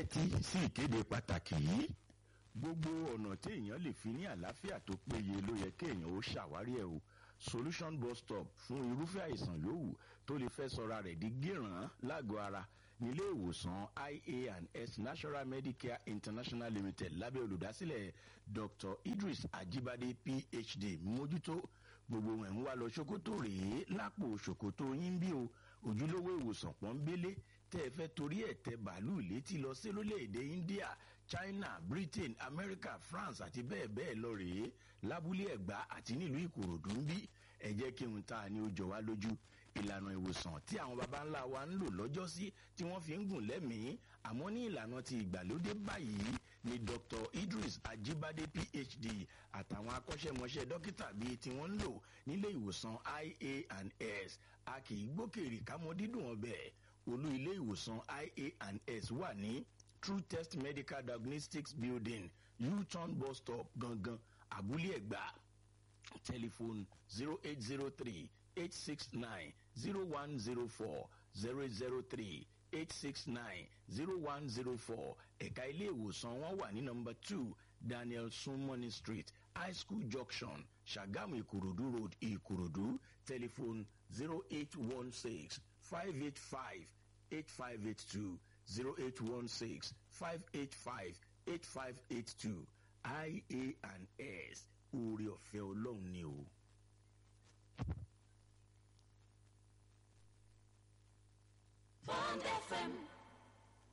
tẹ́tí sí ìkéde pàtàkì yìí gbogbo ọ̀nà tí èèyàn lè fi ní àlàáfíà tó péye ló yẹ kéèyàn ó ṣàwárí ẹ̀ o solution bus stop fún irúfẹ́ àìsàn yòówù tó lè fẹ́ sọra rẹ̀ di gíràn lágọ̀ọ́ ara nílé ìwòsàn ia and s national medicare international limited lábẹ́ olùdásílẹ̀ dr idris ajibade phd mójútó gbogbo ẹ̀ ń wá lọ ṣòkòtò rèé lápò ṣòkòtò yín bí o ojúlówó ìwòsàn pọ́nbélé tẹ́ ẹ fẹ́ torí ẹ̀ tẹ bàálù létí lọ sí lórílẹ̀‐èdè india china britain america france àti bẹ́ẹ̀ bẹ́ẹ̀ lọ rèé lábúlé ẹ̀gbá àti nílùú ìkòròdú ń bí ẹ jẹ́ kí n ta ni ó jọ wá lójú ìlànà ìwòsàn tí àwọn baba ńlá wa ń lò lọ́jọ́sí tí wọ́n fi ń gùn lẹ́mìí àmọ́ ní ìlànà ti ìgbàlódé báyìí ni dr idris ajibade phd àtàwọn akọ́ṣẹ́mọṣẹ́ dókítà bíi tí wọ́n ń lò nílé ìwòsàn ia and s a kì í gbókèrè kámọ́ dídùn ọbẹ̀ olú ilé ìwòsàn ia and s wà ní true test medical diagnostics building u-turn bus stop gangan abúlé ẹ̀gbá telephone zero eight zero three eight six nine zero one zero four zero zero three eight six nine zero one zero four ẹ̀ka ilé ìwòsàn wọn wà ní nọmba two daniel sunmoney street high school junction sagamu ikorodu road ikorodu telephone zero eight one six five eight five eight five eight two zero eight one six five eight five eight five eight two ia and s oore ọ̀fẹ́ ọlọ́run ni o. Bond FM